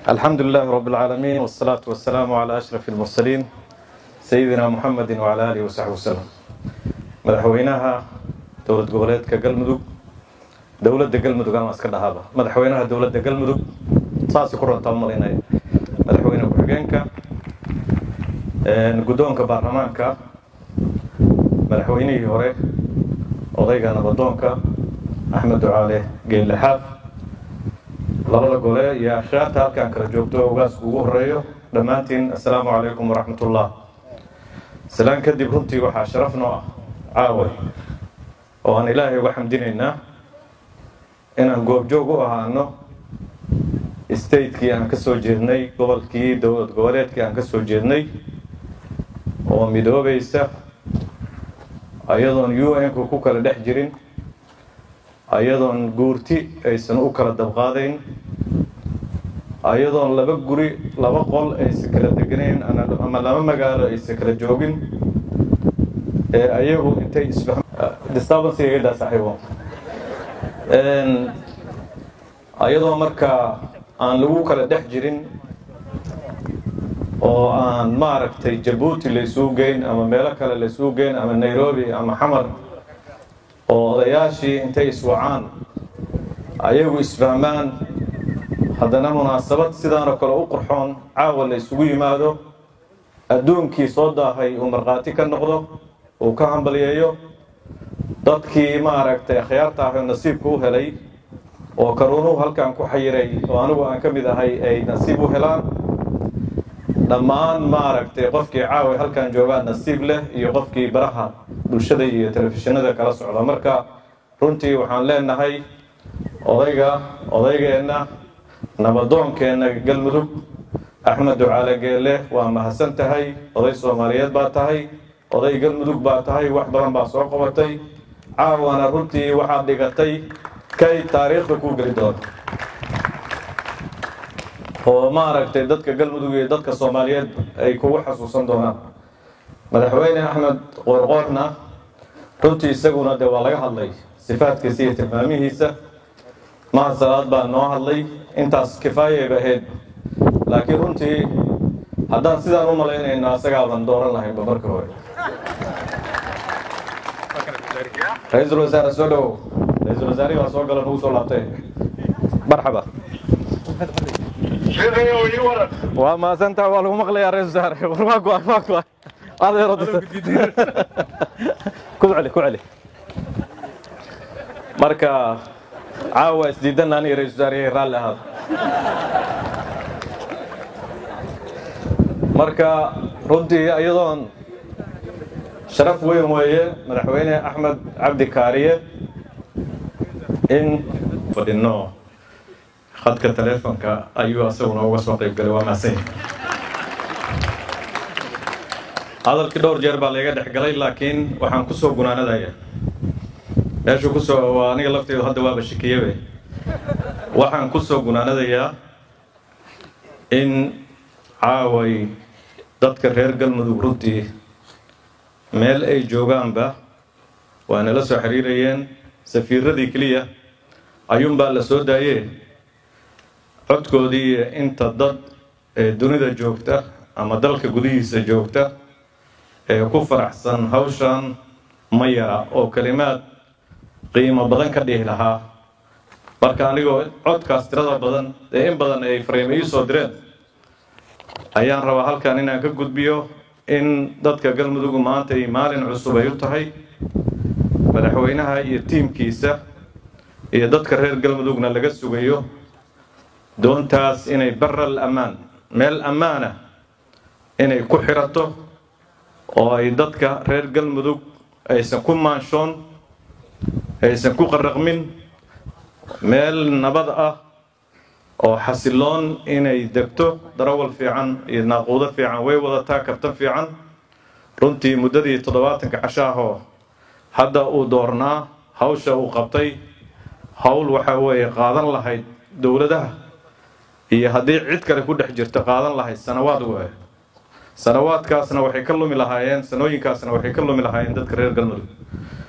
الحمد لله رب العالمين والصلاة والسلام على أشرف المرسلين سيدنا محمد وعلى آله وصحبه وسلم madaxweynaha dowlad goboleedka galmudug dowladda galmudug ama iska dhahaaba madaxweynaha dowladda galmudug saasi ku rantaa malinaya madaxweyne ku-xigeenka guddoonka baarlamaanka madaxweynihii hore odayga nabadoonka axmed ducaale geellexaaf labada gole iyo akhyaarta halkaan kala joogto ogaasku ugu horeeyo dhammaantiin assalaamu calaykum waraxmatullah salaan kadib runtii waxaa sharaf noo ah caaway oo aan ilaahay uga xamdinaynaa inaan goobjoog u ahaano statekii aan ka soo jeednay gobolkii dowlad goboleedkii aan ka soo jeednay oo midoobaysa ayadoon u n-ku ku kala dhex jirin ayadoon guurti aysan u kala dabqaadayn ayadoon laba guri laba qol aysan kala deganayn ama laba magaalo aysan kala joogin ee ayagu intay isfahm disturbance iga daa saaxiibo ayadoo markaa aan lagu kala dhex jirin oo aan maaragtay jabuuti laysuu geyn ama meelo kale laysuu geyn ama nairobi ama xamar oo odayaashii intay iswacaan ayagu isfahmaan haddana munaasabad sidaanoo kale u qurxoon caawa la isugu yimaado adduunkii soo daahay uu markhaati ka noqdo uu ka hambalyeeyo dadkii maaragtay akhyaarta ah oo nasiibka u helay oo karuunuhu halkan ku xayiray oo anigu aan ka mid ahay ay nasiib u helaan dhammaan maaragtay qofkii caawa halkan joogaa nasiib leh iyo qofkii baraha bulshada iyo telefishinada kala socda marka runtii waxaan leenahay odayga odaygeenna nabadoonkeenna galmudug axmed ducaale geelle waa mahadsan tahay oday soomaaliyeed baa tahay oday galmudug baa tahay wax badan baa soo qabatay caawana runtii waxaad dhigatay kay taariikhda kuu geli doona oo maaragtay dadka galmudug iyo dadka soomaaliyeed ay kugu xasuusan doonaan madaxweyne axmed qoorqoorna runtii isaguna dee waa laga hadlay sifaadkiisa iyo tilmaamihiisa maha salaad baa noo hadlay intaas kifaayayba ahayd laakiin runtii haddaan sidaan u malaynayno asagaaban dooran lahaynba marka hore ra-iisul wasaare soo dhowow ra-iisul wasaarihi baa soo gala nagu soo laabtay marxaba waa mahadsantaha waa lagu maqlayaa ra-isul wasaare war waa go-an waa go-an adeero ku celi ku celi marka caawa isdiidan aniga ra-isul wasaarihii raalli ahaada marka runtii iyadoon sharaf weyn weeye madaxweyne axmed cabdi kaariye in fadhino khadka taleefonka ayuu asaguna uga soo qayb galay waa mahadsan hadalkii dhowr jeer baa layga dhex galay laakiin waxaan kusoo gunaanadaya meeshuu kusoo aniga lafteedu hadda waaba shikiyabe waxaan kusoo gunaanadayaa in caaway dadka reer galmudug runtii meel ay joogaanba waa nala soo xiriirayeen safiiradii keliya ayuunbaa la soo daayee codkoodii inta dad ee dunida joogta ama dalka gudihiisa joogta ee ku faraxsan hawshan ma yara oo kelimaad qiimo badan ka dhihi lahaa marka anigoo codkaas tirada badan ee in badan ay fariimo ii soo direen ayaan rabaa halkan inaan ka gudbiyo in dadka galmudug maanta ay maalin cusub ay u tahay madaxweynaha iyo tiimkiisa iyo dadka reer galmudugna laga sugayo doontaas inay baral ammaan meel ammaana inay ku xirato oo ay dadka reer galmudug aysan ku maanshoon aysan ku qaraqmin meel nabad ah oo xasiloon inay degto darawal fiican iyo naaquudo fiican way wadataa kabtan fiican runtii muddadii toddobaatanka cashaahoo hadda uu doornaa hawsha uu qabtay howl waxa weeye qaadan lahayd dowladaha iyo haddii cid kale ku dhex jirto qaadan lahayd sanawaad waaye sanawaadkaasna waxay ka lumi lahaayeen sanooyinkaasna waxay ka lumi lahaayeen dadka reer galmudug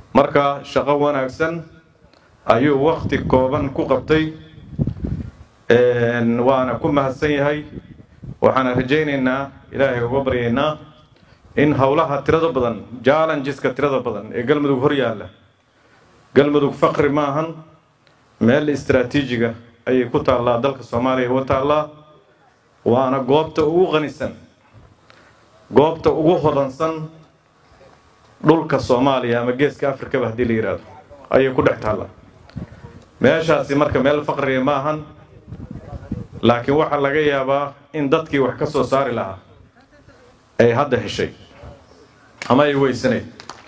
marka shaqo wanaagsan ayuu wakti kooban ku qabtay waana ku mahadsan yahay waxaana rajaynaynaa ilaahay uga baryaynaa in howlaha tirada badan jallengeska tirada badan ee galmudug hor yaalla galmudug faqri maahan meel istraatiijiga ayay ku taallaa dalka soomaaliya uga taallaa waana goobta ugu qanisan goobta ugu hodansan dhulka soomaaliya ama geeska afrikaba haddii la yidhaahdo ayay ku dhex taallaa meeshaasi marka meel faqriga ma ahan laakiin waxaa laga yaabaa in dadkii wax ka soo saari lahaa ay hadda heshay ama ay weysanayd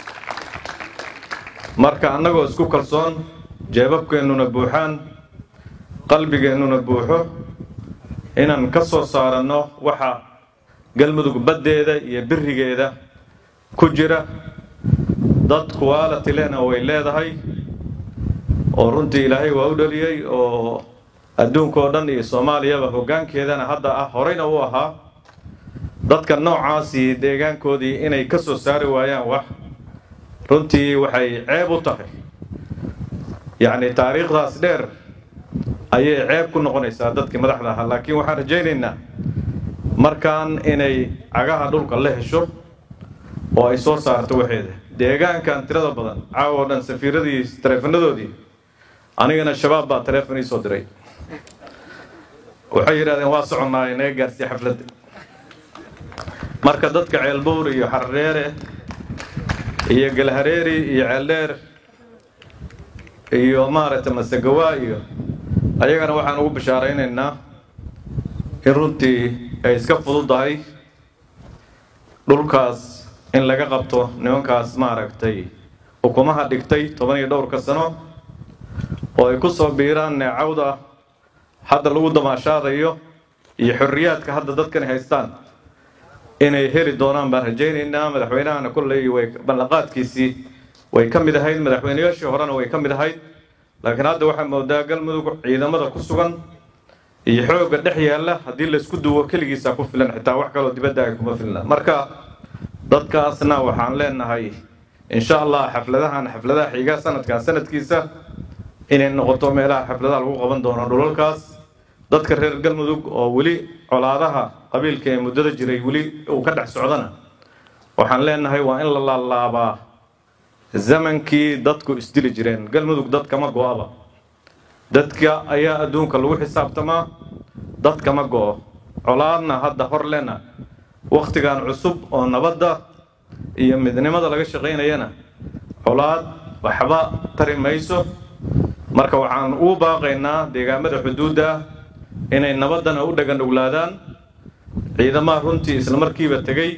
marka annagoo isku kalsoon jeebabkeennuna buuxaan qalbigeennuna buuxo inaan ka soo saaranno waxa galmudug baddeeda iyo birigeeda ku jira dad quality lehna way leedahay oo runtii ilaahay waa u dhaliyey oo adduunka oo dhan iyo soomaaliyaba hoggaankeedana hadda ah horeyna u ahaa dadka noocaasii deegaankoodii inay ka soo saari waayaan wax runtii waxay ceeb u tahay yacni taariikhdaas dheer ayay ceeb ku noqonaysaa dadkii madaxda ahaa laakiin waxaan rajaynaynaa markaan inay cagaha dhulka la hesho oo ay soo saarto waxeeda deegaankan tirada badan caawa oo dhan safiiradii taleefanadoodii anigana shabaab baa taleefon ii soo diray waxay yidhahdeen waa soconnaa inaga gaarsiiya xafladda marka dadka ceelbuur iyo xardheere iyo galhareeri iyo ceeldheer iyo maaragtay masegawaa iyo ayagana waxaan ugu bishaaraynaynaa in runtii ay iska fududahay dhulkaas in laga qabto nimankaas maaragtay xukumaha dhigtay toban iyo dhowrka sano oo ay ku soo biiraan neecawda hadda lagu damaashaadayo iyo xorriyaadka hadda dadkani haystaan inay heli doonaan baan rajaynaynaa madaxweynahana kolley way ballanqaadkiisii way ka mid ahayd madaxweynayaashii horena way ka mid ahayd laakiin hadda waxaa moodaa galmudug ciidamada ku sugan iyo xoogga dhex yaalla haddii laysku duwo keligiisa ku filan xitaa wax kaloo dibadda ay kuma filna marka dadkaasna waxaan leenahay insha allah xafladahan xafladaha xiga sanadkan sanadkiisa inay noqoto meelaha xafladaha lagu qaban doono dhulalkaas dadka reer galmudug oo weli colaadaha qabiilka ee muddada jiray weli uu ka dhex socdana waxaan leenahay waa in la laalaabaa zamankii dadku isdili jireen galmudug dad kama go-aba dadka ayaa adduunka lagu xisaabtamaa dad kama go-o colaadna hadda hor lena wakhtigan cusub oo nabadda iyo midnimada laga shaqaynayana colaad waxba tari mayso marka waxaan ugu baaqaynaa deegaamada xuduudda inay nabaddana u dhaganuglaadaan ciidamaha runtii isla markiiba tegey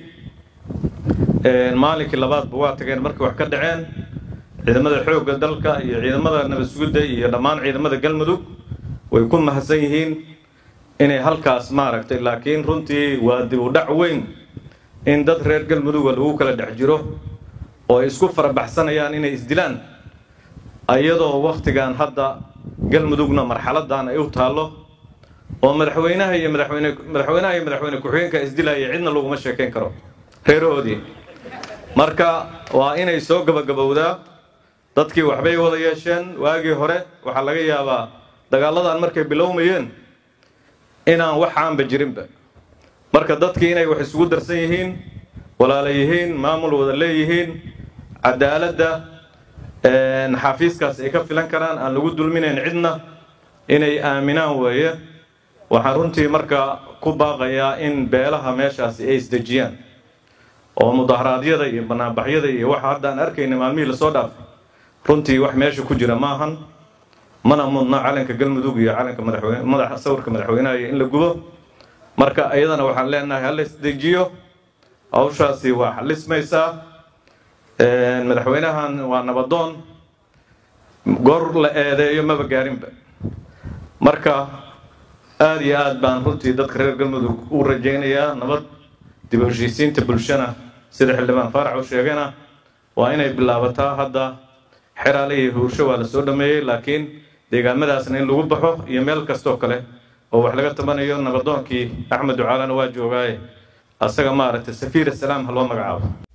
maalinkii labaadba waa tageen markay wax ka dhaceen ciidamada xoogga dalka iyo ciidamada nabad sugidda iyo dhammaan ciidamada galmudug way ku mahadsan yihiin inay halkaas maaragtay laakiin runtii waa dib u dhac weyn in dad reer galmuduga lagu kala dhex jiro oo ay isku farabaxsanayaan inay isdilaan ayadoo wakhtigan hadda galmudugna marxaladan ay u taallo oo madaxweynaha iyo madaxweyne madaxweynaha iyo madaxweyne ku-xigeenka isdilaya cidna laguma sheekayn karo reerahoodii marka waa inay soo gabagabowdaa dadkii waxbay wada yeesheen waagii hore waxaa laga yaabaa dagaaladan markay bilowmayeen inaan waxaanba jirinba marka dadkii inay wax isugu darsan yihiin walaala yihiin maamul wada leeyihiin cadaaladda xafiiskaas ay ka filan karaan aan lagu dulminayn cidna inay aaminaan weeye waxaan runtii marka ku baaqayaa in beelaha meeshaasi ay isdejiyaan oo mudaharaadyada iyo banaanbaxyada iyo waxa hadda aan arkayna maalmihii lasoo dhaafay runtii wax meesha ku jira maahan mana mudna calanka galmudug iyo calanka madaxweyne madaxa sawirka madaxweynaha iyo in la gubo marka iyadana waxaan leenahay hala isdejiyo hawshaasi waa xalismaysaa madaxweynahan waa nabadoon goor la eedeeyo maba gaarinba marka aada iyo aad baan runtii dadka reer galmudug u rajaynayaa nabad dib u heshiisiinta bulshana sida xildhibaan faarax u sheegayna waa inay bilaabataa hadda xeraale iyo huursho waa la soo dhameeyey laakiin deegaamadaasna in lagu baxo iyo meel kastoo kale oo wax laga tabanayo nabadoonkii axmed ducaalana waa joogaaye asaga maaragtay safiir asalaam ha loo magacaabo